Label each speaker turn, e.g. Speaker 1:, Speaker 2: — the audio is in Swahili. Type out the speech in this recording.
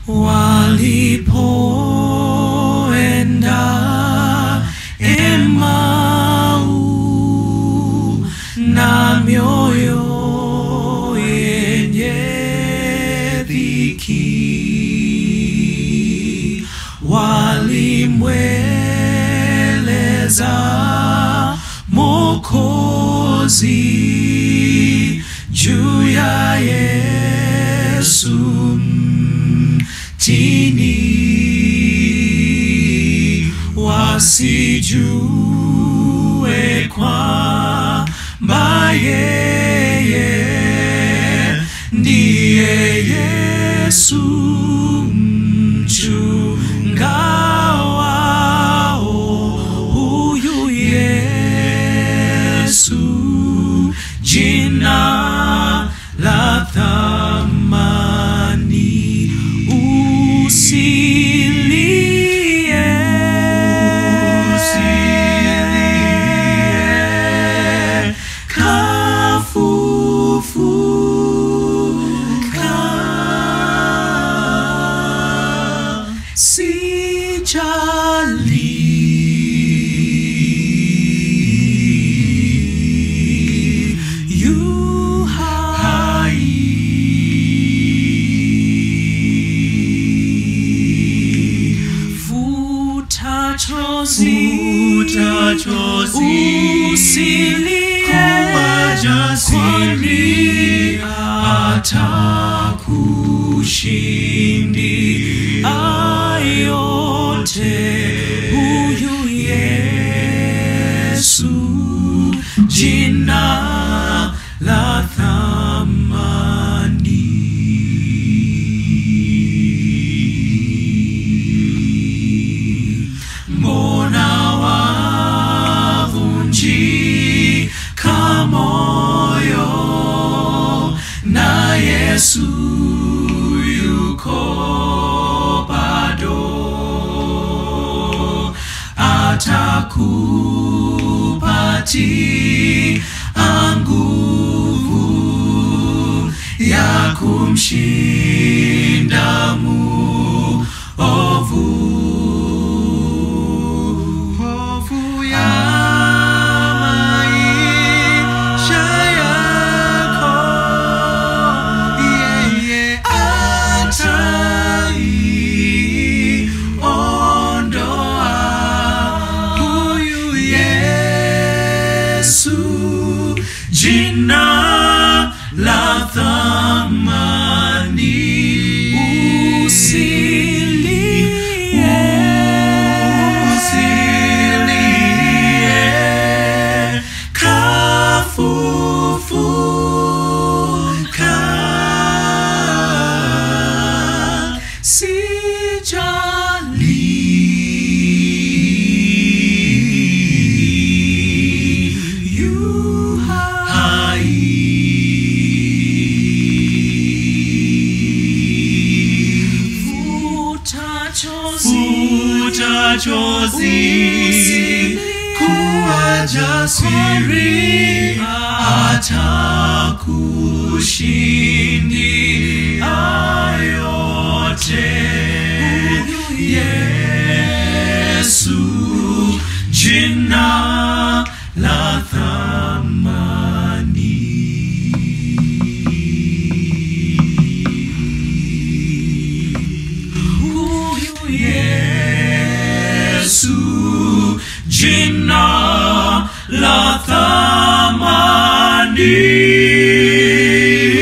Speaker 1: walipoenda Emau na mioyo yenye dhiki walimweleza Mokozi juu ya Yesu mtini, wasijue kwamba yeye ndiye Yesu mchunga wao. Huyu Yesu jina la thamani, usilie, usilie, kafufuka, sijali yu hai. Futa chozi,
Speaker 2: Futa chozi,
Speaker 1: usilie,
Speaker 2: kuwa jasiri,
Speaker 1: atakushindia yote. Huyu Yesu jina la thamani. Mbona wavunjika moyo na Yesu yuko bado, atakupatia nguvu ya kumshinda muovu.
Speaker 2: hofu ya maisha yako, yeye
Speaker 1: ataiondoa. Huyu Yesu jina la thamani, usilie, usilie, kafufuka, sijali yu hai. Futa chozi,
Speaker 2: futa chozi, kuwa jasiri,
Speaker 1: atakushindia yote. Huyu Yesu jina la thamani. Huyu Yesu jina la thamani.